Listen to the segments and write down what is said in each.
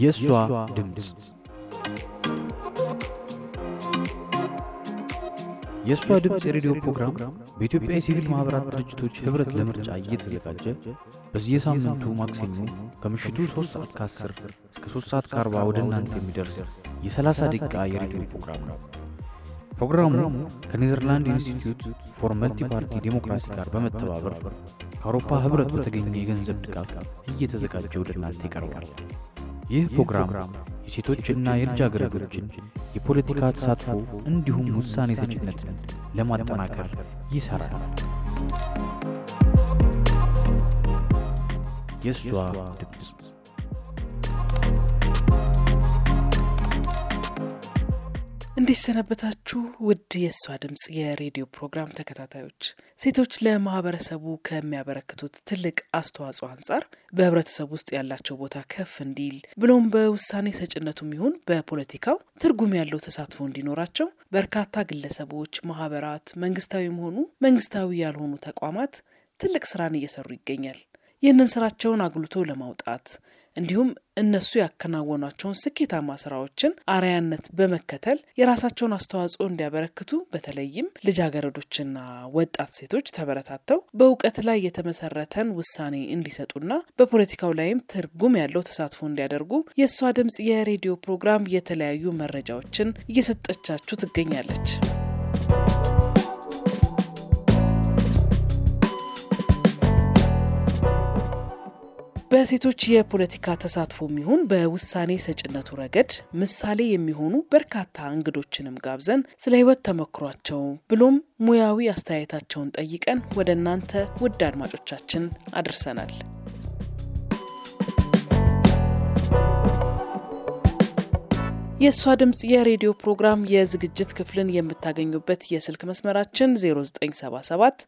የእሷ ድምፅ የእሷ ድምፅ የሬዲዮ ፕሮግራም በኢትዮጵያ የሲቪል ማኅበራት ድርጅቶች ኅብረት ለምርጫ እየተዘጋጀ በየሳምንቱ ማክሰኞ ከምሽቱ 3 ሰዓት ከ10 እስከ 3 ሰዓት ከ40 ወደ እናንተ የሚደርስ የ30 ደቂቃ የሬዲዮ ፕሮግራም ነው። ፕሮግራሙ ከኔዘርላንድ ኢንስቲትዩት ፎር መልቲ ፓርቲ ዴሞክራሲ ጋር በመተባበር ከአውሮፓ ኅብረት በተገኘ የገንዘብ ድጋፍ እየተዘጋጀ ወደ እናንተ ይቀርባል። ይህ ፕሮግራም የሴቶችና የልጃገረዶችን የፖለቲካ ተሳትፎ እንዲሁም ውሳኔ ሰጭነትን ለማጠናከር ይሠራል። የእሷ ድምፅ እንዴት ሰነበታችሁ? ውድ የእሷ ድምፅ የሬዲዮ ፕሮግራም ተከታታዮች፣ ሴቶች ለማህበረሰቡ ከሚያበረክቱት ትልቅ አስተዋጽኦ አንጻር በህብረተሰቡ ውስጥ ያላቸው ቦታ ከፍ እንዲል ብሎም በውሳኔ ሰጭነቱም ይሁን በፖለቲካው ትርጉም ያለው ተሳትፎ እንዲኖራቸው በርካታ ግለሰቦች፣ ማህበራት፣ መንግስታዊም ሆኑ መንግስታዊ ያልሆኑ ተቋማት ትልቅ ስራን እየሰሩ ይገኛል። ይህንን ስራቸውን አጉልቶ ለማውጣት እንዲሁም እነሱ ያከናወኗቸውን ስኬታማ ስራዎችን አርአያነት በመከተል የራሳቸውን አስተዋጽኦ እንዲያበረክቱ በተለይም ልጃገረዶችና ወጣት ሴቶች ተበረታተው በእውቀት ላይ የተመሰረተን ውሳኔ እንዲሰጡና በፖለቲካው ላይም ትርጉም ያለው ተሳትፎ እንዲያደርጉ የእሷ ድምፅ የሬዲዮ ፕሮግራም የተለያዩ መረጃዎችን እየሰጠቻችሁ ትገኛለች። በሴቶች የፖለቲካ ተሳትፎም ይሁን በውሳኔ ሰጭነቱ ረገድ ምሳሌ የሚሆኑ በርካታ እንግዶችንም ጋብዘን ስለ ሕይወት ተመክሯቸው ብሎም ሙያዊ አስተያየታቸውን ጠይቀን ወደ እናንተ ውድ አድማጮቻችን አድርሰናል። የእሷ ድምፅ የሬዲዮ ፕሮግራም የዝግጅት ክፍልን የምታገኙበት የስልክ መስመራችን 0977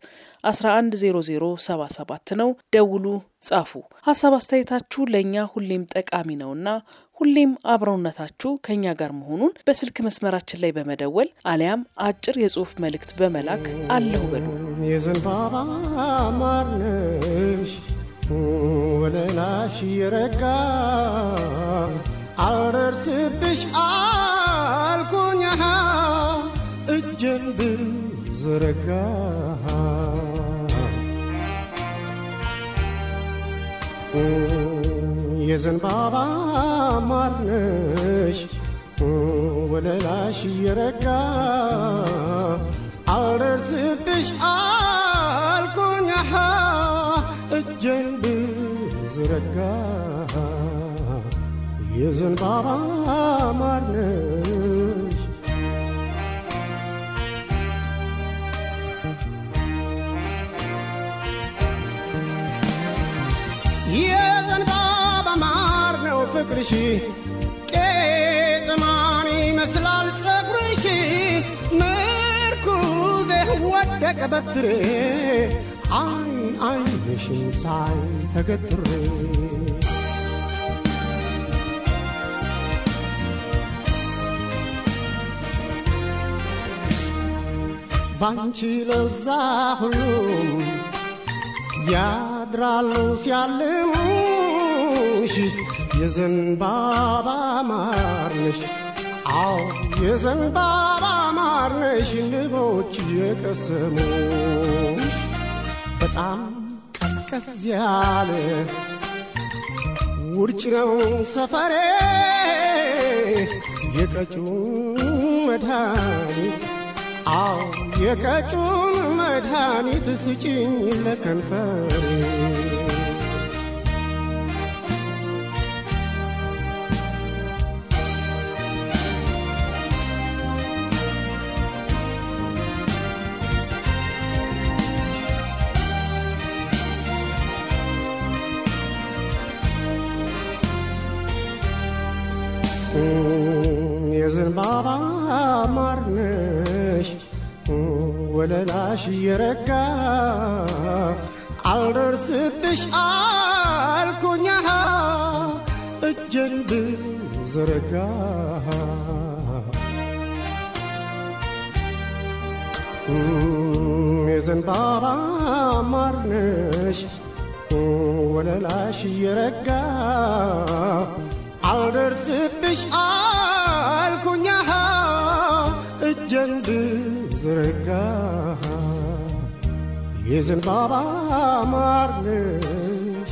110077 ነው። ደውሉ፣ ጻፉ። ሀሳብ አስተያየታችሁ ለእኛ ሁሌም ጠቃሚ ነውና ሁሌም አብረውነታችሁ ከእኛ ጋር መሆኑን በስልክ መስመራችን ላይ በመደወል አሊያም አጭር የጽሑፍ መልእክት በመላክ አለሁ በሉ። የዘንባባ ማርነሽ ወለላሽ የረጋ አልደርስብሽ አልኩኝ እጄን ብዘረጋ የዘንባባ ማርነሽ ወለላሽ የረጋ አልደርስብሽ አልኩኝ እጄን ብዘረጋ የዘንባባ ማርነሽ የዘንባባ ማር ነው ፍቅርሽ ቄጥማን ይመስላል ጸጉርሽ ምርኩዜ ወደቀ በትሬ አይን አይንሽን ሳይ ተገትሬ ባንቺ ለዛ ሁሉም ያድራሉ ሲያልሙሽ የዘንባባ ማርነሽ አዎ የዘንባባ ማርነሽ ንቦች የቀሰሙሽ በጣም ቀዝቀዝ ያለ ውርጭ ነው ሰፈሬ የቀጩን መድኃኒት አዎ የቀጩን መድኃኒት ስጭኝ ለከንፈሬ የዘንባባ ማርነሽ ወለላሽ የረጋ አልደርስብሽ አልኩኛ እጄን ብዘረጋ የዘንባባ ማርነሽ ወለላሽ እየረጋ አልደርስብሽ አልኩኛ እጄን ብዘረጋ የዘንባባ ማርነሽ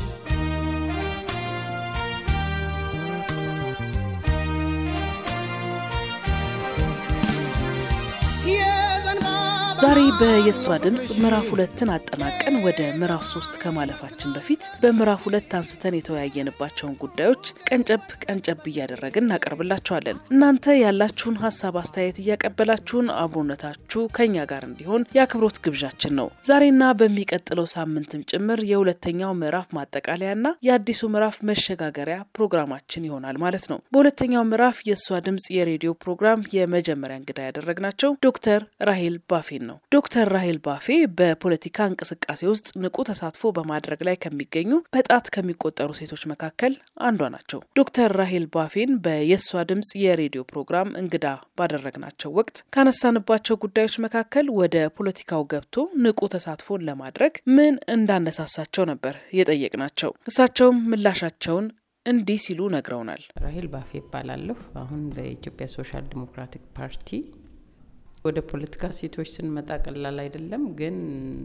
ዛሬ በየሷ ድምፅ ምዕራፍ ሁለትን አጠናቀን ወደ ምዕራፍ ሶስት ከማለፋችን በፊት በምዕራፍ ሁለት አንስተን የተወያየንባቸውን ጉዳዮች ቀንጨብ ቀንጨብ እያደረግን እናቀርብላችኋለን። እናንተ ያላችሁን ሀሳብ አስተያየት እያቀበላችሁን አብሮነታችሁ ከኛ ጋር እንዲሆን የአክብሮት ግብዣችን ነው። ዛሬና በሚቀጥለው ሳምንትም ጭምር የሁለተኛው ምዕራፍ ማጠቃለያና የአዲሱ ምዕራፍ መሸጋገሪያ ፕሮግራማችን ይሆናል ማለት ነው። በሁለተኛው ምዕራፍ የእሷ ድምፅ የሬዲዮ ፕሮግራም የመጀመሪያ እንግዳ ያደረግናቸው ዶክተር ራሄል ባፌን ነው። ዶክተር ራሄል ባፌ በፖለቲካ እንቅስቃሴ ውስጥ ንቁ ተሳትፎ በማድረግ ላይ ከሚገኙ በጣት ከሚቆጠሩ ሴቶች መካከል አንዷ ናቸው። ዶክተር ራሄል ባፌን በየሷ ድምፅ የሬዲዮ ፕሮግራም እንግዳ ባደረግናቸው ወቅት ካነሳንባቸው ጉዳዮች መካከል ወደ ፖለቲካው ገብቶ ንቁ ተሳትፎን ለማድረግ ምን እንዳነሳሳቸው ነበር የጠየቅናቸው። እሳቸውም ምላሻቸውን እንዲህ ሲሉ ነግረውናል። ራሄል ባፌ ይባላለሁ። አሁን በኢትዮጵያ ሶሻል ዲሞክራቲክ ፓርቲ ወደ ፖለቲካ ሴቶች ስንመጣ ቀላል አይደለም፣ ግን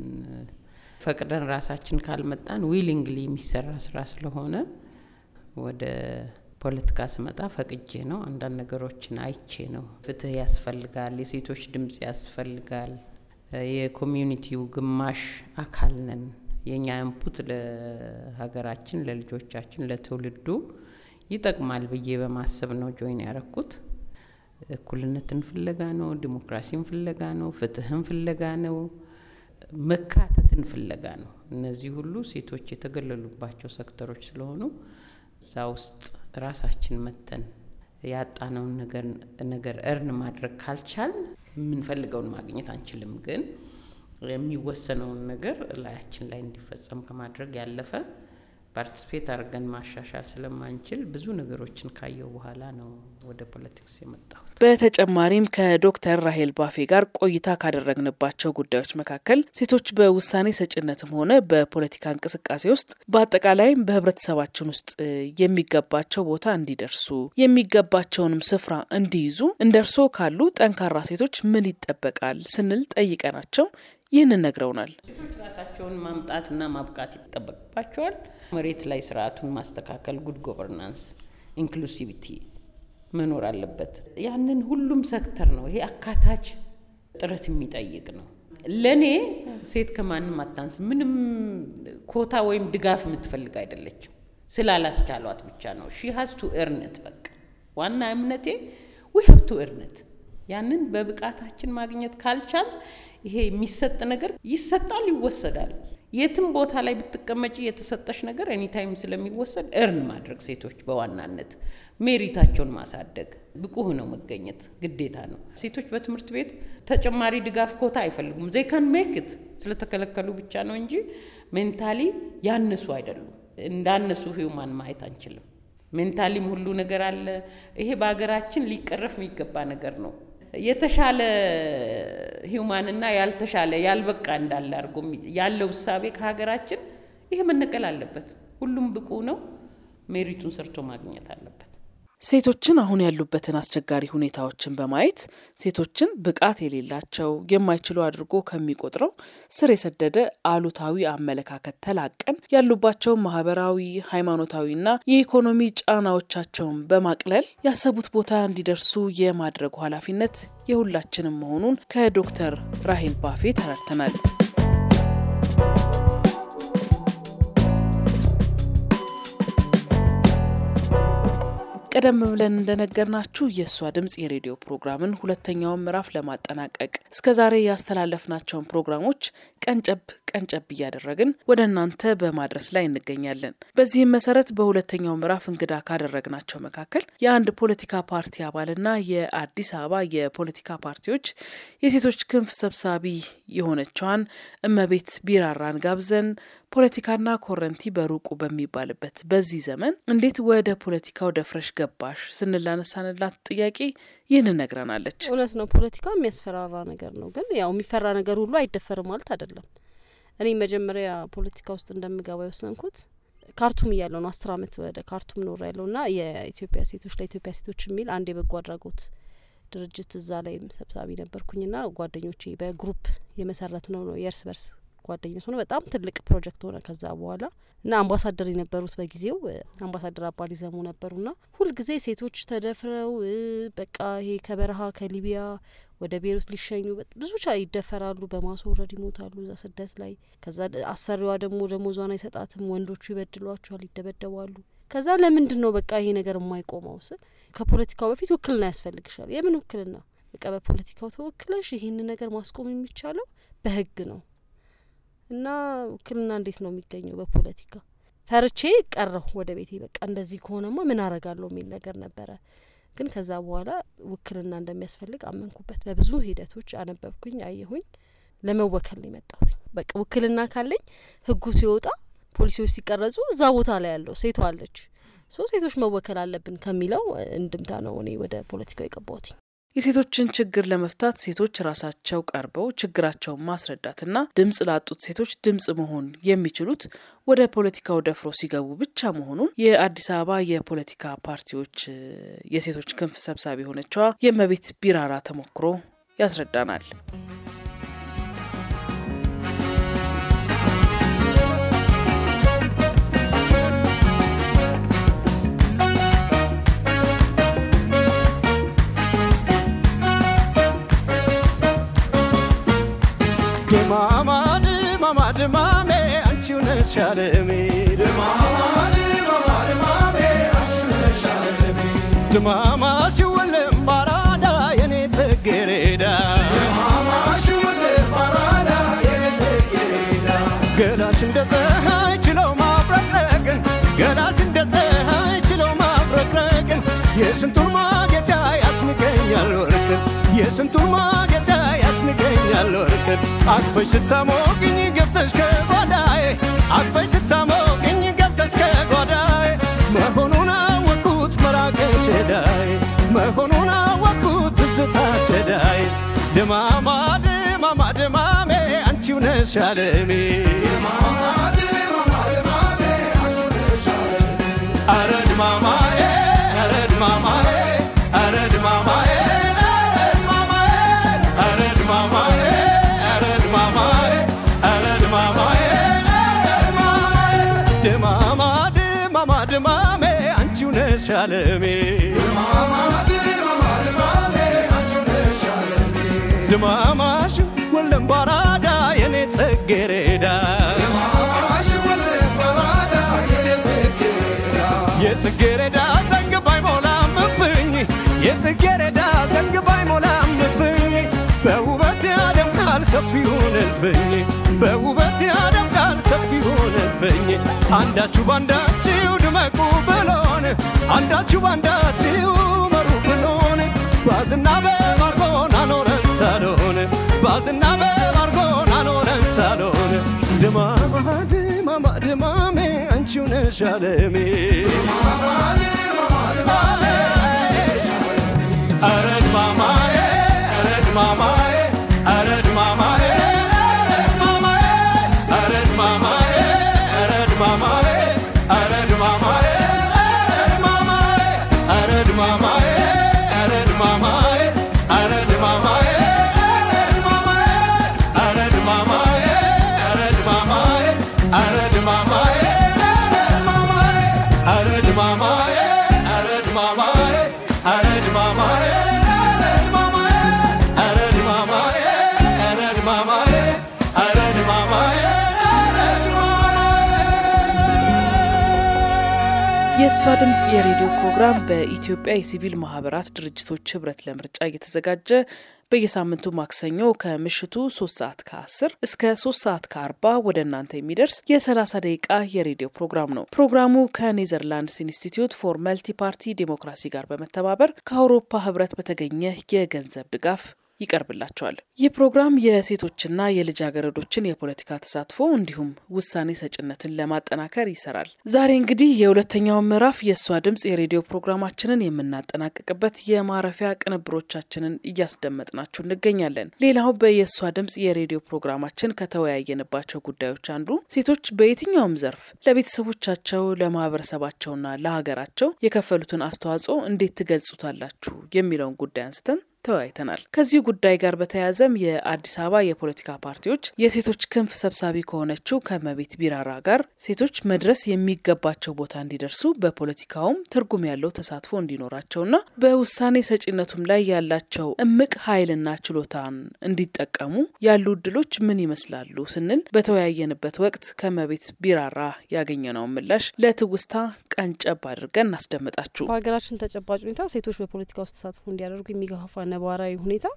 ፈቅደን ራሳችን ካልመጣን ዊሊንግሊ የሚሰራ ስራ ስለሆነ ወደ ፖለቲካ ስመጣ ፈቅጄ ነው። አንዳንድ ነገሮችን አይቼ ነው። ፍትህ ያስፈልጋል፣ የሴቶች ድምጽ ያስፈልጋል። የኮሚዩኒቲው ግማሽ አካል ነን። የእኛ ኢንፑት ለሀገራችን፣ ለልጆቻችን፣ ለትውልዱ ይጠቅማል ብዬ በማሰብ ነው ጆይን ያረኩት። እኩልነትን ፍለጋ ነው። ዲሞክራሲን ፍለጋ ነው። ፍትህን ፍለጋ ነው። መካተትን ፍለጋ ነው። እነዚህ ሁሉ ሴቶች የተገለሉባቸው ሴክተሮች ስለሆኑ እዛ ውስጥ ራሳችን መተን ያጣነውን ነገር እርን ማድረግ ካልቻል የምንፈልገውን ማግኘት አንችልም። ግን የሚወሰነውን ነገር ላያችን ላይ እንዲፈጸም ከማድረግ ያለፈ ፓርቲስፔት አድርገን ማሻሻል ስለማንችል ብዙ ነገሮችን ካየው በኋላ ነው ወደ ፖለቲክስ የመጣሁት። በተጨማሪም ከዶክተር ራሄል ባፌ ጋር ቆይታ ካደረግንባቸው ጉዳዮች መካከል ሴቶች በውሳኔ ሰጭነትም ሆነ በፖለቲካ እንቅስቃሴ ውስጥ በአጠቃላይም በህብረተሰባችን ውስጥ የሚገባቸው ቦታ እንዲደርሱ የሚገባቸውንም ስፍራ እንዲይዙ እንደ እርሶ ካሉ ጠንካራ ሴቶች ምን ይጠበቃል ስንል ጠይቀናቸው ይህንን ነግረውናል። ሴቶች ራሳቸውን ማምጣትና ማብቃት ይጠበቅባቸዋል። መሬት ላይ ስርዓቱን ማስተካከል፣ ጉድ ጎቨርናንስ፣ ኢንክሉሲቪቲ መኖር አለበት። ያንን ሁሉም ሴክተር ነው። ይሄ አካታች ጥረት የሚጠይቅ ነው። ለእኔ ሴት ከማንም አታንስ። ምንም ኮታ ወይም ድጋፍ የምትፈልግ አይደለችም። ስላላስቻሏት ብቻ ነው። ሺ ሀዝ ቱ ኤርነት። በቃ ዋና እምነቴ ዊ ሀብ ቱ ኤርነት። ያንን በብቃታችን ማግኘት ካልቻል ይሄ የሚሰጥ ነገር ይሰጣል፣ ይወሰዳል። የትም ቦታ ላይ ብትቀመጪ የተሰጠሽ ነገር ኤኒታይም ስለሚወሰድ እርን ማድረግ ሴቶች በዋናነት ሜሪታቸውን ማሳደግ ብቁ ሆነው መገኘት ግዴታ ነው። ሴቶች በትምህርት ቤት ተጨማሪ ድጋፍ ኮታ አይፈልጉም። ዜካን ሜክት ስለተከለከሉ ብቻ ነው እንጂ ሜንታሊ ያነሱ አይደሉም። እንዳነሱ ሂውማን ማየት አንችልም። ሜንታሊም ሁሉ ነገር አለ። ይሄ በሀገራችን ሊቀረፍ የሚገባ ነገር ነው። የተሻለ ሂውማንና ያልተሻለ ያልበቃ እንዳለ አድርጎ ያለው እሳቤ ከሀገራችን ይሄ መነቀል አለበት። ሁሉም ብቁ ነው፣ ሜሪቱን ሰርቶ ማግኘት አለበት። ሴቶችን አሁን ያሉበትን አስቸጋሪ ሁኔታዎችን በማየት ሴቶችን ብቃት የሌላቸው የማይችሉ አድርጎ ከሚቆጥረው ስር የሰደደ አሉታዊ አመለካከት ተላቀን ያሉባቸውን ማህበራዊ፣ ሃይማኖታዊና የኢኮኖሚ ጫናዎቻቸውን በማቅለል ያሰቡት ቦታ እንዲደርሱ የማድረጉ ኃላፊነት የሁላችንም መሆኑን ከዶክተር ራሄል ባፌ ተረድተናል። ቀደም ብለን እንደነገርናችሁ የእሷ ድምፅ የሬዲዮ ፕሮግራምን ሁለተኛውን ምዕራፍ ለማጠናቀቅ እስከ ዛሬ ያስተላለፍናቸውን ፕሮግራሞች ቀንጨብ ቀንጨብ እያደረግን ወደ እናንተ በማድረስ ላይ እንገኛለን። በዚህም መሰረት በሁለተኛው ምዕራፍ እንግዳ ካደረግናቸው መካከል የአንድ ፖለቲካ ፓርቲ አባልና የአዲስ አበባ የፖለቲካ ፓርቲዎች የሴቶች ክንፍ ሰብሳቢ የሆነችዋን እመቤት ቢራራን ጋብዘን ፖለቲካና ኮረንቲ በሩቁ በሚባልበት በዚህ ዘመን እንዴት ወደ ፖለቲካው ደፍረሽ ገባሽ ስንላነሳንላት ጥያቄ ይህን ነግረናለች። እውነት ነው። ፖለቲካ የሚያስፈራራ ነገር ነው። ግን ያው የሚፈራ ነገር ሁሉ አይደፈርም ማለት አይደለም። እኔ መጀመሪያ ፖለቲካ ውስጥ እንደምገባ የወሰንኩት ካርቱም እያለሁ ነው አስር አመት ወደ ካርቱም ኖር ያለው ና የኢትዮጵያ ሴቶች ለኢትዮጵያ ሴቶች የሚል አንድ የበጎ አድራጎት ድርጅት እዛ ላይም ሰብሳቢ ነበርኩኝና ጓደኞቼ በግሩፕ የመሰረት ነው ነው የእርስ በርስ ጓደኝነት ሆነ በጣም ትልቅ ፕሮጀክት ሆነ ከዛ በኋላ እና አምባሳደር የነበሩት በጊዜው አምባሳደር አባዲ ዘሙ ነበሩና ሁልጊዜ ሴቶች ተደፍረው በቃ ይሄ ከበረሃ ከሊቢያ ወደ ቤሩት ሊሸኙ ብዙ ቻ ይደፈራሉ፣ በማስወረድ ይሞታሉ እዛ ስደት ላይ። ከዛ አሰሪዋ ደግሞ ደሞዟን አይሰጣትም፣ ወንዶቹ ይበድሏቸዋል፣ ይደበደባሉ። ከዛ ለምንድን ነው በቃ ይሄ ነገር የማይቆመው ስል ከፖለቲካው በፊት ውክልና ያስፈልግሻል። የምን ውክልና? በቃ በፖለቲካው ተወክለሽ ይህን ነገር ማስቆም የሚቻለው በህግ ነው እና ውክልና እንዴት ነው የሚገኘው በፖለቲካ? ፈርቼ ቀረሁ ወደ ቤቴ። በቃ እንደዚህ ከሆነማ ምን አረጋለሁ የሚል ነገር ነበረ። ግን ከዛ በኋላ ውክልና እንደሚያስፈልግ አመንኩበት። በብዙ ሂደቶች አነበብኩኝ፣ አየሁኝ። ለመወከል ነው የመጣሁት። በቃ ውክልና ካለኝ ህጉ ሲወጣ ፖሊሲዎች ሲቀረጹ እዛ ቦታ ላይ ያለው ሴቷ አለች ሶ ሴቶች መወከል አለብን ከሚለው እንድምታ ነው እኔ ወደ ፖለቲካው የገባሁት። የሴቶችን ችግር ለመፍታት ሴቶች ራሳቸው ቀርበው ችግራቸውን ማስረዳትና ድምጽ ላጡት ሴቶች ድምጽ መሆን የሚችሉት ወደ ፖለቲካው ደፍሮ ሲገቡ ብቻ መሆኑን የአዲስ አበባ የፖለቲካ ፓርቲዎች የሴቶች ክንፍ ሰብሳቢ የሆነችዋ የእመቤት ቢራራ ተሞክሮ ያስረዳናል። ድማማ ድማማ ድማሜ አንቺው ነሽ አለሜ ድማማ ሲወለም ባራዳ የኔ ጽጌሬዳ ገላሽ እንደ ፀሐይ ችለው ማብረቅረቅን ገላሽ እንደ ፀሐይ ችለው ማብረቅረቅን የስንቱን ማጌጫ ያስንቀኛል ወርቅን የስንቱን ማጌጫ ያስንቀኛል ወርቅን አቅፈሽ ስታሞቅኝ ገብተሽ ከጓዳዬ አቅፈሽ ስታሞቅኝ ገብተሽ ከጓዳዬ መሆኑን አወቅኩት መራቅሽ ሸዳይ መሆኑን አወቅኩት ትዝታ ሸዳይ ድማማ ድማማ ድማሜ አንቺው ነሽ አለሜ አረ ድማማዬ አረ ድማማዬ አረ ድማማዬ አረ ድማማዬ አረ ድማማዬ አረ ድማማዬ ድማማ ድማማ ድማሜ አንቺው ነሽ አለሜ ድማማሽ ወለም ባራዳ የኔ ጽጌሬዳ የጽጌሬዳ ዘንግ ባይሞላም እፍኝ የጽጌሬዳ ዘንግ ባይሞላም እፍኝ በውበት ያደምቃል ሰፊውን እልፍኝ በውበት ያደምቃል ሰፊውን እልፍኝ አንዳችሁ ባንዳችሁ ድመቁ ብሎን አንዳችሁ ባንዳችሁ መሩ ብሎን ባዝና በማርጎን አኖረን ሳሎን ባዝና በማርጎን አኖረን ሳሎን ድማማ ድማማ ድማሜ አንቺው ነሽ አለሜ አረ ድማማዬ አረ ድማማዬ አረ ድማማዬ አረ ድማማዬ አረ ድማማዬ አረ ድማማዬ አረ ድማማዬ አረ ድማማዬ አረ ድማማዬ አረ ድማማዬ አረ ድማማዬ አረ ድማማዬ አረ ድማማዬ አረ ድማማዬ አረ ድማማዬ አረ ድማማዬ አረ ድማማዬ አረ ድማማዬ የእሷ ድምፅ የሬዲዮ ፕሮግራም በኢትዮጵያ የሲቪል ማህበራት ድርጅቶች ህብረት ለምርጫ እየተዘጋጀ በየሳምንቱ ማክሰኞ ከምሽቱ ሶስት ሰዓት ከአስር እስከ ሶስት ሰዓት ከአርባ ወደ እናንተ የሚደርስ የሰላሳ ደቂቃ የሬዲዮ ፕሮግራም ነው። ፕሮግራሙ ከኔዘርላንድስ ኢንስቲትዩት ፎር መልቲ ፓርቲ ዴሞክራሲ ጋር በመተባበር ከአውሮፓ ህብረት በተገኘ የገንዘብ ድጋፍ ይቀርብላቸዋል። ይህ ፕሮግራም የሴቶችና የልጃገረዶችን የፖለቲካ ተሳትፎ እንዲሁም ውሳኔ ሰጭነትን ለማጠናከር ይሰራል። ዛሬ እንግዲህ የሁለተኛውን ምዕራፍ የእሷ ድምጽ የሬዲዮ ፕሮግራማችንን የምናጠናቅቅበት የማረፊያ ቅንብሮቻችንን እያስደመጥናችሁ እንገኛለን። ሌላው በየእሷ ድምጽ የሬዲዮ ፕሮግራማችን ከተወያየንባቸው ጉዳዮች አንዱ ሴቶች በየትኛውም ዘርፍ ለቤተሰቦቻቸው፣ ለማህበረሰባቸውና ለሀገራቸው የከፈሉትን አስተዋጽኦ እንዴት ትገልጹታላችሁ የሚለውን ጉዳይ አንስተን ተወያይተናል። ከዚሁ ጉዳይ ጋር በተያያዘም የአዲስ አበባ የፖለቲካ ፓርቲዎች የሴቶች ክንፍ ሰብሳቢ ከሆነችው ከመቤት ቢራራ ጋር ሴቶች መድረስ የሚገባቸው ቦታ እንዲደርሱ በፖለቲካውም ትርጉም ያለው ተሳትፎ እንዲኖራቸውና በውሳኔ ሰጪነቱም ላይ ያላቸው እምቅ ኃይልና ችሎታን እንዲጠቀሙ ያሉ እድሎች ምን ይመስላሉ ስንል በተወያየንበት ወቅት ከመቤት ቢራራ ያገኘነውን ምላሽ ለትውስታ ቀንጨብ አድርገን እናስደምጣችሁ። በሀገራችን ተጨባጭ ሁኔታ ሴቶች በፖለቲካ ውስጥ ተሳትፎ እንዲያደርጉ የሚገፋፋ ነባራዊ ሁኔታ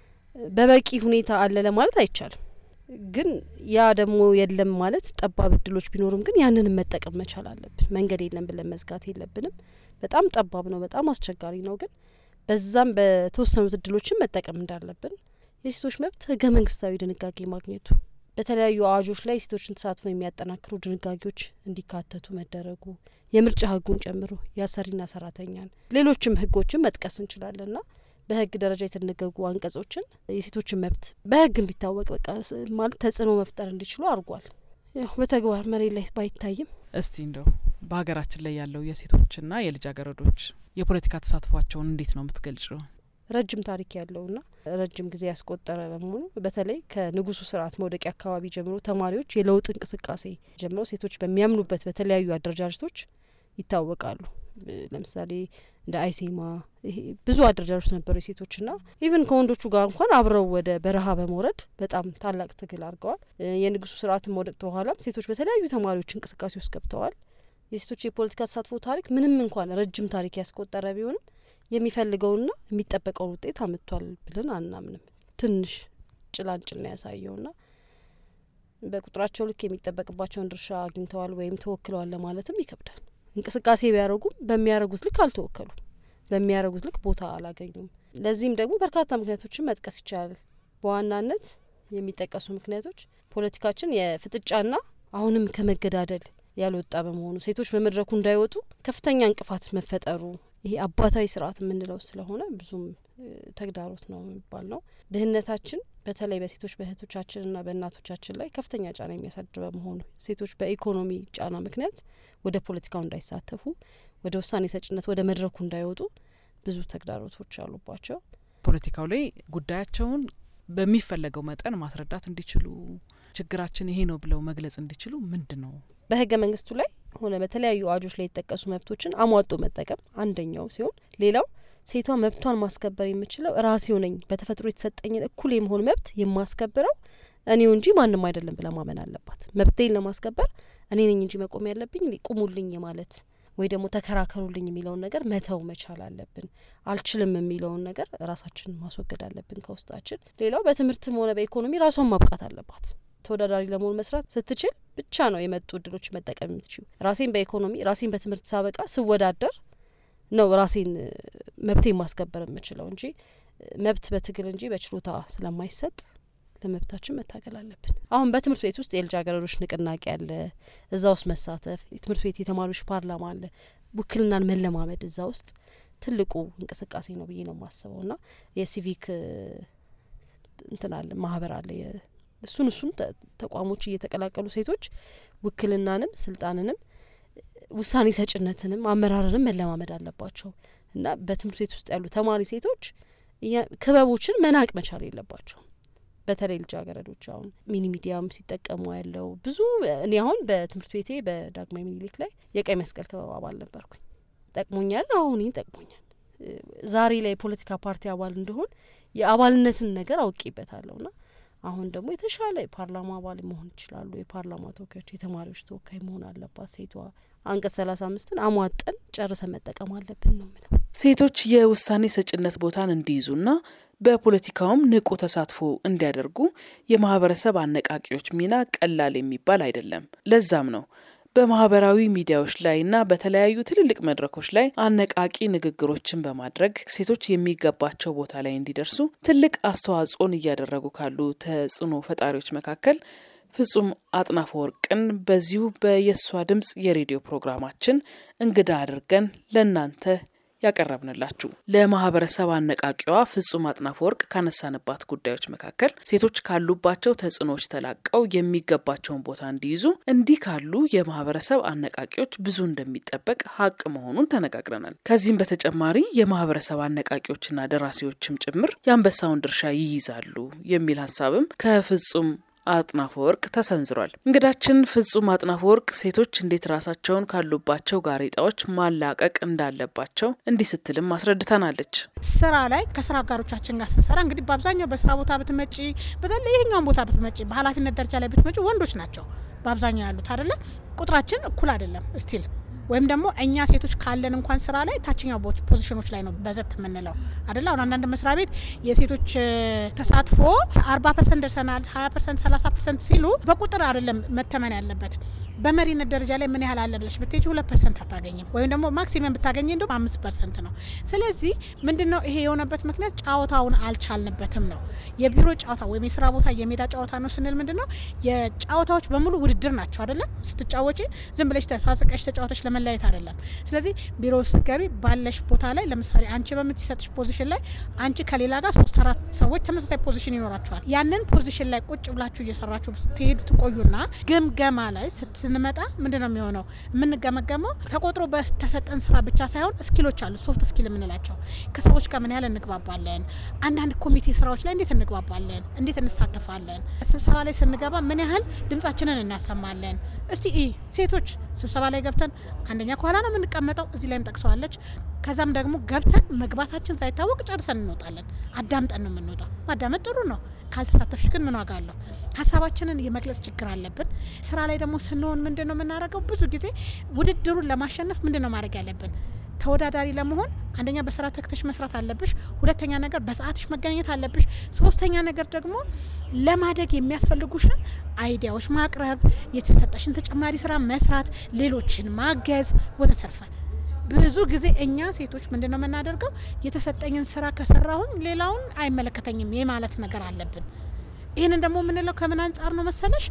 በበቂ ሁኔታ አለ ለማለት አይቻልም። ግን ያ ደግሞ የለም ማለት ጠባብ እድሎች ቢኖሩም ግን ያንንም መጠቀም መቻል አለብን። መንገድ የለም ብለን መዝጋት የለብንም። በጣም ጠባብ ነው፣ በጣም አስቸጋሪ ነው። ግን በዛም በተወሰኑት እድሎችን መጠቀም እንዳለብን የሴቶች መብት ህገ መንግስታዊ ድንጋጌ ማግኘቱ በተለያዩ አዋጆች ላይ የሴቶችን ተሳትፎ የሚያጠናክሩ ድንጋጌዎች እንዲካተቱ መደረጉ የምርጫ ህጉን ጨምሮ የአሰሪና ሰራተኛን ሌሎችም ህጎችን መጥቀስ እንችላለንና በህግ ደረጃ የተደነገጉ አንቀጾችን የሴቶችን መብት በህግ እንዲታወቅ በቃ ማለት ተጽዕኖ መፍጠር እንዲችሉ አድርጓል። ያው በተግባር መሬት ላይ ባይታይም እስቲ እንደው በሀገራችን ላይ ያለው የሴቶችና የልጃገረዶች የፖለቲካ ተሳትፏቸውን እንዴት ነው የምትገልጭው? ረጅም ታሪክ ያለውና ረጅም ጊዜ ያስቆጠረ በመሆኑ በተለይ ከንጉሱ ስርዓት መውደቂያ አካባቢ ጀምሮ ተማሪዎች የለውጥ እንቅስቃሴ ጀምሮ ሴቶች በሚያምኑበት በተለያዩ አደረጃጀቶች ይታወቃሉ። ለምሳሌ እንደ አይሴማ ይሄ ብዙ አደረጃጀቶች ነበሩ የሴቶችና ኢቭን ከወንዶቹ ጋር እንኳን አብረው ወደ በረሃ በመውረድ በጣም ታላቅ ትግል አድርገዋል። የንጉሱ ስርዓት መውደቅ በኋላም ሴቶች በተለያዩ ተማሪዎች እንቅስቃሴ ውስጥ ገብተዋል። የሴቶች የፖለቲካ ተሳትፎ ታሪክ ምንም እንኳን ረጅም ታሪክ ያስቆጠረ ቢሆንም የሚፈልገውና የሚጠበቀውን ውጤት አምጥቷል ብለን አናምንም። ትንሽ ጭላንጭል ነው ያሳየውና በቁጥራቸው ልክ የሚጠበቅባቸውን ድርሻ አግኝተዋል ወይም ተወክለዋል ለማለትም ይከብዳል። እንቅስቃሴ ቢያደርጉም በሚያደርጉት ልክ አልተወከሉም፣ በሚያደርጉት ልክ ቦታ አላገኙም። ለዚህም ደግሞ በርካታ ምክንያቶችን መጥቀስ ይቻላል። በዋናነት የሚጠቀሱ ምክንያቶች ፖለቲካችን የፍጥጫና አሁንም ከመገዳደል ያልወጣ በመሆኑ ሴቶች በመድረኩ እንዳይወጡ ከፍተኛ እንቅፋት መፈጠሩ ይሄ አባታዊ ስርዓት የምንለው ስለሆነ ብዙም ተግዳሮት ነው የሚባል ነው። ድህነታችን በተለይ በሴቶች በእህቶቻችንና በእናቶቻችን ላይ ከፍተኛ ጫና የሚያሳድር በመሆኑ ሴቶች በኢኮኖሚ ጫና ምክንያት ወደ ፖለቲካው እንዳይሳተፉ፣ ወደ ውሳኔ ሰጭነት፣ ወደ መድረኩ እንዳይወጡ ብዙ ተግዳሮቶች አሉባቸው። ፖለቲካው ላይ ጉዳያቸውን በሚፈለገው መጠን ማስረዳት እንዲችሉ ችግራችን ይሄ ነው ብለው መግለጽ እንዲችሉ ምንድን ነው በህገ መንግስቱ ላይ ሆነ በተለያዩ አዋጆች ላይ የተጠቀሱ መብቶችን አሟጦ መጠቀም አንደኛው ሲሆን ሌላው ሴቷ መብቷን ማስከበር የምችለው ራሴው ነኝ፣ በተፈጥሮ የተሰጠኝን እኩል የመሆን መብት የማስከብረው እኔው እንጂ ማንም አይደለም ብላ ማመን አለባት። መብቴን ለማስከበር እኔ ነኝ እንጂ መቆም ያለብኝ ቁሙልኝ ማለት ወይ ደግሞ ተከራከሩልኝ የሚለውን ነገር መተው መቻል አለብን። አልችልም የሚለውን ነገር ራሳችን ማስወገድ አለብን ከውስጣችን። ሌላው በትምህርትም ሆነ በኢኮኖሚ ራሷን ማብቃት አለባት። ተወዳዳሪ ለመሆን መስራት ስትችል ብቻ ነው የመጡ እድሎች መጠቀም የምትችሉ። ራሴን በኢኮኖሚ ራሴን በትምህርት ሳበቃ ስወዳደር ነው ራሴን መብቴን ማስከበር የምችለው እንጂ መብት በትግል እንጂ በችሎታ ስለማይሰጥ ለመብታችን መታገል አለብን። አሁን በትምህርት ቤት ውስጥ የልጃገረዶች ንቅናቄ አለ። እዛ ውስጥ መሳተፍ የትምህርት ቤት የተማሪዎች ፓርላማ አለ። ውክልናን መለማመድ እዛ ውስጥ ትልቁ እንቅስቃሴ ነው ብዬ ነው የማስበው ና የሲቪክ እንትን አለ ማህበር አለ እሱን እሱን ተቋሞች እየተቀላቀሉ ሴቶች ውክልናንም ስልጣንንም ውሳኔ ሰጭነትንም አመራርንም መለማመድ አለባቸው እና በትምህርት ቤት ውስጥ ያሉ ተማሪ ሴቶች ክበቦችን መናቅ መቻል የለባቸው። በተለይ ልጃገረዶች አሁን ሚኒ ሚዲያም ሲጠቀሙ ያለው ብዙ እኔ አሁን በትምህርት ቤቴ በዳግማዊ ሚኒሊክ ላይ የቀይ መስቀል ክበብ አባል ነበርኩኝ። ጠቅሞኛል። አሁን ጠቅሞኛል። ዛሬ ላይ የፖለቲካ ፓርቲ አባል እንደሆን የአባልነትን ነገር አውቄበታለሁ ና አሁን ደግሞ የተሻለ የፓርላማ አባል መሆን ይችላሉ። የፓርላማ ተወካዮች፣ የተማሪዎች ተወካይ መሆን አለባት ሴቷ። አንቀጽ ሰላሳ አምስትን አሟጠን ጨርሰን መጠቀም አለብን ነው ምለው። ሴቶች የውሳኔ ሰጭነት ቦታን እንዲይዙና በፖለቲካውም ንቁ ተሳትፎ እንዲያደርጉ የማህበረሰብ አነቃቂዎች ሚና ቀላል የሚባል አይደለም። ለዛም ነው በማህበራዊ ሚዲያዎች ላይ እና በተለያዩ ትልልቅ መድረኮች ላይ አነቃቂ ንግግሮችን በማድረግ ሴቶች የሚገባቸው ቦታ ላይ እንዲደርሱ ትልቅ አስተዋጽኦን እያደረጉ ካሉ ተጽዕኖ ፈጣሪዎች መካከል ፍጹም አጥናፈ ወርቅን በዚሁ በየሷ ድምፅ የሬዲዮ ፕሮግራማችን እንግዳ አድርገን ለእናንተ ያቀረብንላችሁ ለማህበረሰብ አነቃቂዋ ፍጹም አጥናፈ ወርቅ ካነሳንባት ጉዳዮች መካከል ሴቶች ካሉባቸው ተጽዕኖዎች ተላቀው የሚገባቸውን ቦታ እንዲይዙ እንዲህ ካሉ የማህበረሰብ አነቃቂዎች ብዙ እንደሚጠበቅ ሀቅ መሆኑን ተነጋግረናል። ከዚህም በተጨማሪ የማህበረሰብ አነቃቂዎችና ደራሲዎችም ጭምር የአንበሳውን ድርሻ ይይዛሉ የሚል ሀሳብም ከፍጹም አጥናፈ ወርቅ ተሰንዝሯል። እንግዳችን ፍጹም አጥናፈ ወርቅ ሴቶች እንዴት ራሳቸውን ካሉባቸው ጋሬጣዎች ማላቀቅ እንዳለባቸው እንዲህ ስትልም አስረድተናለች። ስራ ላይ ከስራ አጋሮቻችን ጋር ስንሰራ እንግዲህ በአብዛኛው በስራ ቦታ ብትመጪ፣ በተለይ ይሄኛውን ቦታ ብትመጪ፣ በኃላፊነት ደረጃ ላይ ብትመጪ ወንዶች ናቸው በአብዛኛው ያሉት አይደለ? ቁጥራችን እኩል አይደለም ስቲል ወይም ደግሞ እኛ ሴቶች ካለን እንኳን ስራ ላይ ታችኛው ፖዚሽኖች ላይ ነው በዘት የምንለው አደለ። አሁን አንዳንድ መስሪያ ቤት የሴቶች ተሳትፎ አርባ ፐርሰንት ደርሰናል፣ ሀያ ፐርሰንት፣ ሰላሳ ፐርሰንት ሲሉ በቁጥር አይደለም መተመን ያለበት በመሪነት ደረጃ ላይ ምን ያህል አለ ብለሽ ብትሄጂ ሁለት ፐርሰንት አታገኝም። ወይም ደግሞ ማክሲመም ብታገኝ እንደውም አምስት ፐርሰንት ነው። ስለዚህ ምንድን ነው ይሄ የሆነበት ምክንያት ጨዋታውን አልቻልንበትም ነው። የቢሮ ጨዋታ ወይም የስራ ቦታ የሜዳ ጨዋታ ነው ስንል ምንድን ነው የጨዋታዎች በሙሉ ውድድር ናቸው አደለም። ስትጫወጪ ዝም ብለሽ ተሳስቀሽ ተጫዋቶች ለመለያየት አይደለም። ስለዚህ ቢሮ ውስጥ ገቢ ባለሽ ቦታ ላይ ለምሳሌ አንቺ በምትሰጥሽ ፖዚሽን ላይ አንቺ ከሌላ ጋር ሶስት አራት ሰዎች ተመሳሳይ ፖዚሽን ይኖራቸዋል። ያንን ፖዚሽን ላይ ቁጭ ብላችሁ እየሰራችሁ ስትሄዱ ትቆዩና ግምገማ ላይ ስንመጣ ምንድን ነው የሚሆነው? የምንገመገመው ተቆጥሮ በተሰጠን ስራ ብቻ ሳይሆን ስኪሎች አሉ፣ ሶፍት ስኪል የምንላቸው ከሰዎች ጋር ምን ያህል እንግባባለን፣ አንዳንድ ኮሚቴ ስራዎች ላይ እንዴት እንግባባለን፣ እንዴት እንሳተፋለን፣ ስብሰባ ላይ ስንገባ ምን ያህል ድምጻችንን እናሰማለን። እስቲ ሴቶች ስብሰባ ላይ ገብተን አንደኛ ከኋላ ነው የምንቀመጠው፣ እዚህ ላይም ጠቅሰዋለች። ከዛም ደግሞ ገብተን መግባታችን ሳይታወቅ ጨርሰን እንወጣለን። አዳምጠን ነው የምንወጣው። ማዳመጥ ጥሩ ነው። ካልተሳተፍሽ ግን ምን ዋጋ አለው? ሀሳባችንን የመግለጽ ችግር አለብን። ስራ ላይ ደግሞ ስንሆን ምንድን ነው የምናደርገው? ብዙ ጊዜ ውድድሩን ለማሸነፍ ምንድን ነው ማድረግ ያለብን? ተወዳዳሪ ለመሆን አንደኛ በስራ ተክተሽ መስራት አለብሽ። ሁለተኛ ነገር በሰዓትሽ መገኘት አለብሽ። ሶስተኛ ነገር ደግሞ ለማደግ የሚያስፈልጉሽን አይዲያዎች ማቅረብ፣ የተሰጠሽን ተጨማሪ ስራ መስራት፣ ሌሎችን ማገዝ ወዘተርፈ ብዙ ጊዜ እኛ ሴቶች ምንድን ነው የምናደርገው? የተሰጠኝን ስራ ከሰራሁኝ ሌላውን አይመለከተኝም የማለት ነገር አለብን። ይህንን ደግሞ የምንለው ከምን አንጻር ነው መሰለሽ?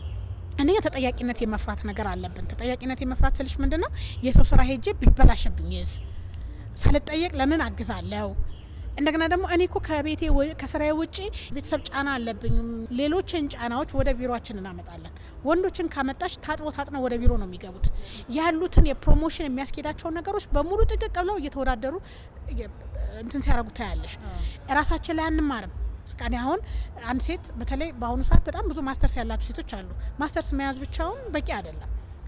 አንደኛ ተጠያቂነት የመፍራት ነገር አለብን። ተጠያቂነት የመፍራት ስልሽ ምንድን ነው? የሰው ስራ ሄጄ ቢበላሸብኝስ ሳልጠየቅ ለምን አግዛለሁ? እንደገና ደግሞ እኔ እኮ ከቤቴ ከስራዬ ውጪ ቤተሰብ ጫና አለብኝ። ሌሎችን ጫናዎች ወደ ቢሮችን እናመጣለን። ወንዶችን ካመጣሽ ታጥቦ ታጥነው ወደ ቢሮ ነው የሚገቡት። ያሉትን የፕሮሞሽን የሚያስኬዳቸውን ነገሮች በሙሉ ጥቅቅ ብለው እየተወዳደሩ እንትን ሲያደርጉ ታያለሽ። ራሳችን ላይ አንማርም። እኔ አሁን አንድ ሴት በተለይ በአሁኑ ሰዓት በጣም ብዙ ማስተርስ ያላቸው ሴቶች አሉ። ማስተርስ መያዝ ብቻውን በቂ አይደለም።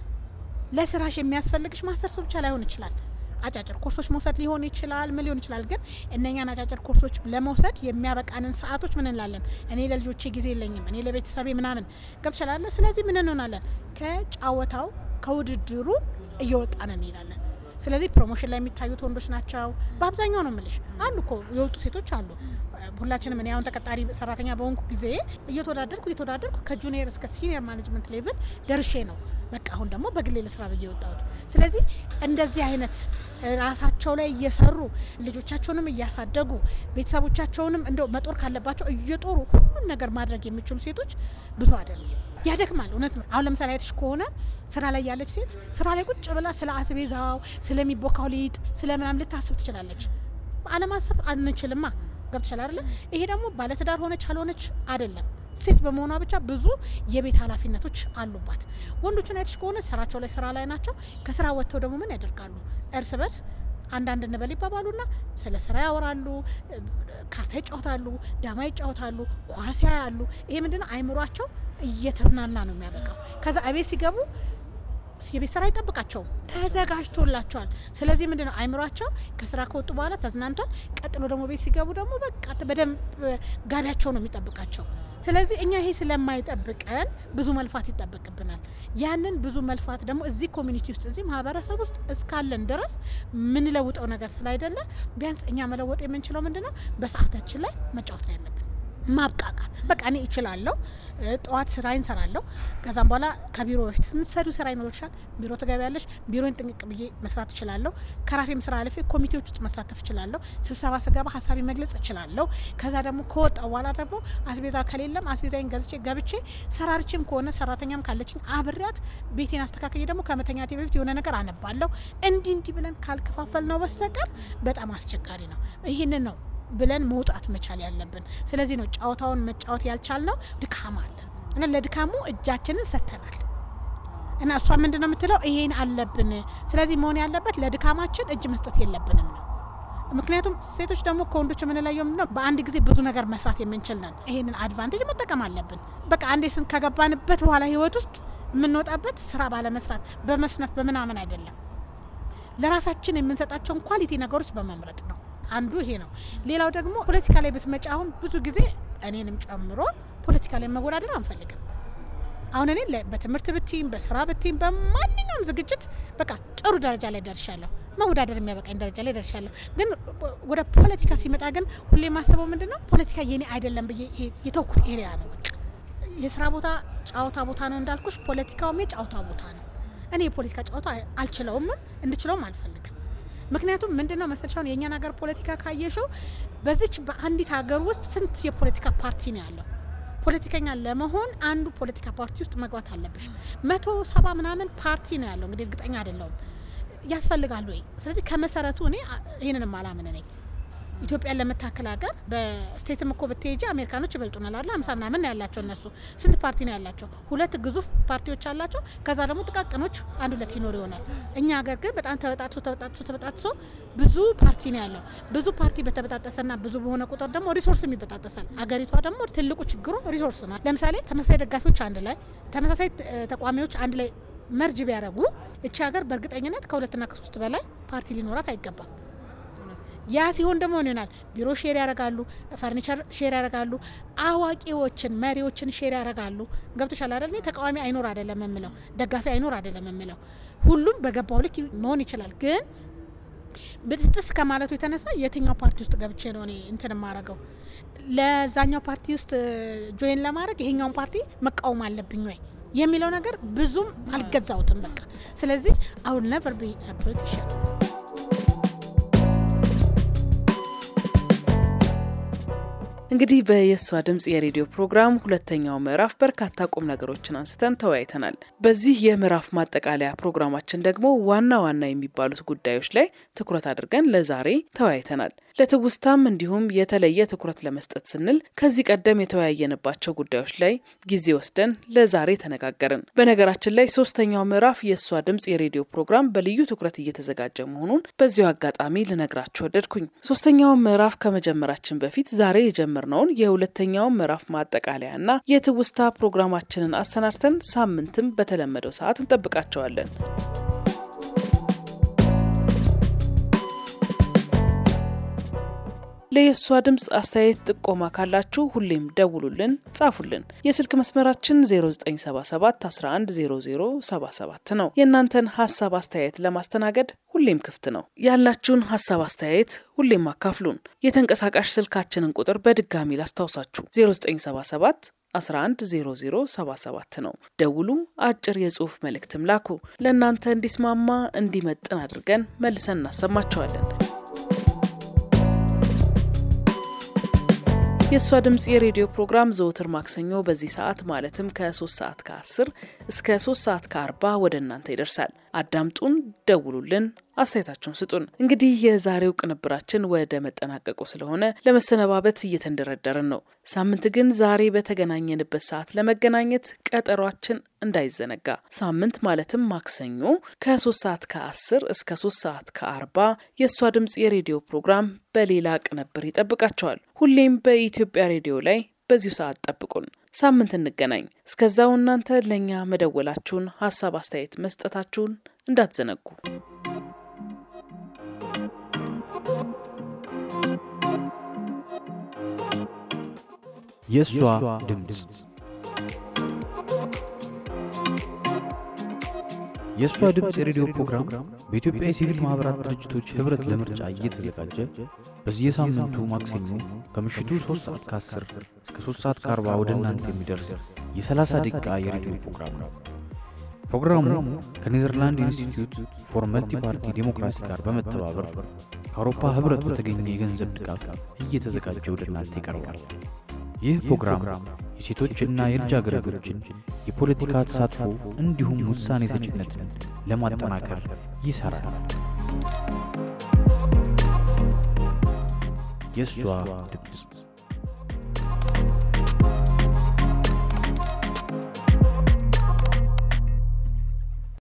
ለስራሽ የሚያስፈልግሽ ማስተርስ ብቻ ላይሆን ይችላል። አጫጭር ኮርሶች መውሰድ ሊሆን ይችላል። ምን ሊሆን ይችላል። ግን እነኛን አጫጭር ኮርሶች ለመውሰድ የሚያበቃንን ሰዓቶች ምን እንላለን? እኔ ለልጆቼ ጊዜ የለኝም፣ እኔ ለቤተሰቤ ምናምን ገብችላለ። ስለዚህ ምን እንሆናለን? ከጫወታው ከውድድሩ እየወጣን እንሄዳለን። ስለዚህ ፕሮሞሽን ላይ የሚታዩት ወንዶች ናቸው በአብዛኛው ነው ምልሽ። አሉ እኮ የወጡ ሴቶች አሉ። ሁላችንም እኔ አሁን ተቀጣሪ ሰራተኛ በሆንኩ ጊዜ እየተወዳደርኩ እየተወዳደርኩ ከጁኒየር እስከ ሲኒየር ማኔጅመንት ሌቭል ደርሼ ነው በቃ አሁን ደግሞ በግሌ ለስራ ብዬ የወጣሁት። ስለዚህ እንደዚህ አይነት ራሳቸው ላይ እየሰሩ ልጆቻቸውንም እያሳደጉ ቤተሰቦቻቸውንም እንደው መጦር ካለባቸው እየጦሩ ሁሉን ነገር ማድረግ የሚችሉ ሴቶች ብዙ አይደለም። ያደክማል። እውነት ነው። አሁን ለምሳሌ አይተሽ ከሆነ ስራ ላይ ያለች ሴት ስራ ላይ ቁጭ ብላ ስለ አስቤዛው፣ ስለሚቦካው ሊጥ፣ ስለ ምናምን ልታስብ ትችላለች። አለማሰብ አንችልማ። ገብቶሻል አይደለ? ይሄ ደግሞ ባለትዳር ሆነች አልሆነች አይደለም ሴት በመሆኗ ብቻ ብዙ የቤት ኃላፊነቶች አሉባት። ወንዶችን አይተሽ ከሆነ ስራቸው ላይ ስራ ላይ ናቸው። ከስራ ወጥተው ደግሞ ምን ያደርጋሉ? እርስ በርስ አንዳንድ እንበል ይባባሉና ስለ ስራ ያወራሉ፣ ካርታ ይጫወታሉ፣ ዳማ ይጫወታሉ፣ ኳስ ያያሉ። ይሄ ምንድነው አይምሯቸው እየተዝናና ነው የሚያበቃው። ከዛ እቤት ሲገቡ የቤት ስራ አይጠብቃቸውም፣ ተዘጋጅቶላቸዋል። ስለዚህ ምንድነው አይምሯቸው ከስራ ከወጡ በኋላ ተዝናንቷል። ቀጥሎ ደግሞ ቤት ሲገቡ ደግሞ በቃ በደንብ ጋቢያቸው ነው የሚጠብቃቸው። ስለዚህ እኛ ይሄ ስለማይጠብቀን ብዙ መልፋት ይጠበቅብናል። ያንን ብዙ መልፋት ደግሞ እዚህ ኮሚኒቲ ውስጥ እዚህ ማህበረሰብ ውስጥ እስካለን ድረስ ምንለውጠው ነገር ስላይደለ ቢያንስ እኛ መለወጥ የምንችለው ምንድነው በሰዓታችን ላይ መጫወት ነው ያለብን። ማብቃቃት በቃ እኔ እችላለሁ። እ፣ ጠዋት ስራ እንሰራለሁ። ከዛም በኋላ ከቢሮ በፊት የምትሰሪው ስራ ይኖርሻል። ቢሮ ትገቢያለሽ። ቢሮን ጥንቅቅ ብዬ መስራት እችላለሁ። ከራሴም ስራ አልፌ ኮሚቴዎች ውስጥ መሳተፍ እችላለሁ። ስብሰባ ስገባ ሀሳቢ መግለጽ እችላለሁ። ከዛ ደግሞ ከወጣው በኋላ ደግሞ አስቤዛ ከሌለም አስቤዛዬን ገዝቼ ገብቼ ሰራርቼም ከሆነ ሰራተኛም ካለችኝ አብሬያት ቤቴን አስተካክዬ ደግሞ ከመተኛቴ በፊት የሆነ ነገር አነባለሁ። እንዲህ እንዲህ ብለን ካልከፋፈል ነው በስተቀር በጣም አስቸጋሪ ነው። ይህንን ነው ብለን መውጣት መቻል ያለብን። ስለዚህ ነው ጨዋታውን መጫወት ያልቻልነው። ድካም አለ እና ለድካሙ እጃችንን ሰጥተናል። እና እሷ ምንድን ነው የምትለው? ይሄን አለብን። ስለዚህ መሆን ያለበት ለድካማችን እጅ መስጠት የለብንም ነው። ምክንያቱም ሴቶች ደግሞ ከወንዶች የምንለየው ምንድን ነው? በአንድ ጊዜ ብዙ ነገር መስራት የምንችል ነን። ይሄንን አድቫንቴጅ መጠቀም አለብን። በቃ አንዴ ስን ከገባንበት በኋላ ህይወት ውስጥ የምንወጣበት ስራ ባለመስራት በመስነፍ በምናምን አይደለም። ለራሳችን የምንሰጣቸውን ኳሊቲ ነገሮች በመምረጥ ነው። አንዱ ይሄ ነው። ሌላው ደግሞ ፖለቲካ ላይ ብትመጪ አሁን ብዙ ጊዜ እኔንም ጨምሮ ፖለቲካ ላይ መወዳደር አንፈልግም። አሁን እኔ ለ- በትምህርት ብትይም በስራ ብትይም በማንኛውም ዝግጅት በቃ ጥሩ ደረጃ ላይ ደርሻለሁ። መወዳደር የሚያበቃኝ ደረጃ ላይ ደርሻለሁ። ግን ወደ ፖለቲካ ሲመጣ ግን ሁሌ የማስበው ምንድን ነው ፖለቲካ የኔ አይደለም ብዬ ይሄ የተውኩት ኤሪያ ነው። በቃ የስራ ቦታ ጫወታ ቦታ ነው እንዳልኩሽ፣ ፖለቲካውም የጫወታ ቦታ ነው። እኔ የፖለቲካ ጨዋታ አልችለውምም እንድችለውም አልፈልግም። ምክንያቱም ምንድን ነው መሰለሽ አሁን የእኛን ሀገር ፖለቲካ ካየሽው በዚች በአንዲት ሀገር ውስጥ ስንት የፖለቲካ ፓርቲ ነው ያለው? ፖለቲከኛ ለመሆን አንዱ ፖለቲካ ፓርቲ ውስጥ መግባት አለብሽ። መቶ ሰባ ምናምን ፓርቲ ነው ያለው። እንግዲህ እርግጠኛ አይደለሁም ያስፈልጋሉ ወይ? ስለዚህ ከመሰረቱ እኔ አ- ይህንንም አላምን ነኝ። ኢትዮጵያን ለመታከል ሀገር በስቴትም እኮ ብትሄጂ አሜሪካኖች ይበልጡናል አለ ሀምሳ ምናምን ነው ያላቸው እነሱ ስንት ፓርቲ ነው ያላቸው? ሁለት ግዙፍ ፓርቲዎች አላቸው። ከዛ ደግሞ ጥቃቅኖች አንድ ሁለት ይኖር ይሆናል። እኛ ሀገር ግን በጣም ተበጣጥሶ ተበጣጥሶ ተበጣጥሶ ብዙ ፓርቲ ነው ያለው። ብዙ ፓርቲ በተበጣጠሰና ብዙ በሆነ ቁጥር ደግሞ ሪሶርስም ይበጣጠሳል። አገሪቷ ደግሞ ትልቁ ችግሩ ሪሶርስ ነው። ለምሳሌ ተመሳሳይ ደጋፊዎች አንድ ላይ ተመሳሳይ እ፣ ተቃዋሚዎች አንድ ላይ መርጅ ቢያደርጉ እቺ ሀገር በእርግጠኝነት ከሁለትና ከሶስት በላይ ፓርቲ ሊኖራት አይገባም። ያ ሲሆን ደግሞ ምን ይሆናል? ቢሮ ሼር ያደርጋሉ፣ ፈርኒቸር ሼር ያደርጋሉ፣ አዋቂዎችን መሪዎችን ሼር ያደርጋሉ። ገብቶሻል አይደል? እኔ ተቃዋሚ አይኖር አይደለም የምለው፣ ደጋፊ አይኖር አይደለም የምለው። ሁሉም በገባው ልክ መሆን ይችላል። ግን ብጥስጥስ ከማለቱ የተነሳ የትኛው ፓርቲ ውስጥ ገብቼ ነው እኔ እንትን የማረገው? ለዛኛው ፓርቲ ውስጥ ጆይን ለማድረግ ይሄኛውን ፓርቲ መቃወም አለብኝ ወይ የሚለው ነገር ብዙም አልገዛውትም። በቃ ስለዚህ አሁን ነቨር ቢ ፖለቲሽን እንግዲህ በየሷ ድምጽ የሬዲዮ ፕሮግራም ሁለተኛው ምዕራፍ በርካታ ቁም ነገሮችን አንስተን ተወያይተናል። በዚህ የምዕራፍ ማጠቃለያ ፕሮግራማችን ደግሞ ዋና ዋና የሚባሉት ጉዳዮች ላይ ትኩረት አድርገን ለዛሬ ተወያይተናል። ለትውስታም እንዲሁም የተለየ ትኩረት ለመስጠት ስንል ከዚህ ቀደም የተወያየንባቸው ጉዳዮች ላይ ጊዜ ወስደን ለዛሬ ተነጋገርን። በነገራችን ላይ ሶስተኛው ምዕራፍ የእሷ ድምጽ የሬዲዮ ፕሮግራም በልዩ ትኩረት እየተዘጋጀ መሆኑን በዚሁ አጋጣሚ ልነግራችሁ ወደድኩኝ። ሶስተኛውን ምዕራፍ ከመጀመራችን በፊት ዛሬ የጀመርነውን የሁለተኛውን ምዕራፍ ማጠቃለያና የትውስታ ፕሮግራማችንን አሰናድተን ሳምንትም በተለመደው ሰዓት እንጠብቃቸዋለን። ለየሷ ድምፅ አስተያየት ጥቆማ ካላችሁ ሁሌም ደውሉልን፣ ጻፉልን። የስልክ መስመራችን 0977 110077 ነው። የእናንተን ሀሳብ አስተያየት ለማስተናገድ ሁሌም ክፍት ነው። ያላችሁን ሀሳብ አስተያየት ሁሌም አካፍሉን። የተንቀሳቃሽ ስልካችንን ቁጥር በድጋሚ ላስታውሳችሁ 0977 110077 ነው። ደውሉ፣ አጭር የጽሁፍ መልእክትም ላኩ። ለእናንተ እንዲስማማ እንዲመጥን አድርገን መልሰን እናሰማችኋለን። የእሷ ድምፅ የሬዲዮ ፕሮግራም ዘወትር ማክሰኞ በዚህ ሰዓት ማለትም ከ3 ሰዓት ከ10 እስከ 3 ሰዓት ከ40 ወደ እናንተ ይደርሳል። አዳምጡን፣ ደውሉልን፣ አስተያየታችሁን ስጡን። እንግዲህ የዛሬው ቅንብራችን ወደ መጠናቀቁ ስለሆነ ለመሰነባበት እየተንደረደርን ነው። ሳምንት ግን ዛሬ በተገናኘንበት ሰዓት ለመገናኘት ቀጠሯችን እንዳይዘነጋ። ሳምንት ማለትም ማክሰኞ ከ3 ሰዓት ከ10 እስከ 3 ሰዓት ከ40 የእሷ ድምፅ የሬዲዮ ፕሮግራም በሌላ ቅንብር ይጠብቃቸዋል። ሁሌም በኢትዮጵያ ሬዲዮ ላይ በዚሁ ሰዓት ጠብቁን። ሳምንት እንገናኝ። እስከዛው እናንተ ለእኛ መደወላችሁን፣ ሀሳብ አስተያየት መስጠታችሁን እንዳትዘነጉ። የእሷ ድምፅ የእሷ ድምፅ የሬዲዮ ፕሮግራም በኢትዮጵያ የሲቪል ማኅበራት ድርጅቶች ኅብረት ለምርጫ እየተዘጋጀ በየሳምንቱ ማክሰኞ ከምሽቱ 3 ሰዓት ከ10 እስከ 3 ሰዓት ከ40 ወደ እናንተ የሚደርስ የ30 ደቂቃ የሬዲዮ ፕሮግራም ነው። ፕሮግራሙ ከኔዘርላንድ ኢንስቲትዩት ፎር መልቲ ፓርቲ ዴሞክራሲ ጋር በመተባበር ከአውሮፓ ኅብረት በተገኘ የገንዘብ ድጋፍ እየተዘጋጀ ወደ እናንተ ይቀርባል። ይህ ፕሮግራም የሴቶችና የልጃገረዶችን የፖለቲካ ተሳትፎ እንዲሁም ውሳኔ ሰጭነትን ለማጠናከር ይሠራል። የእሷ ድምፅ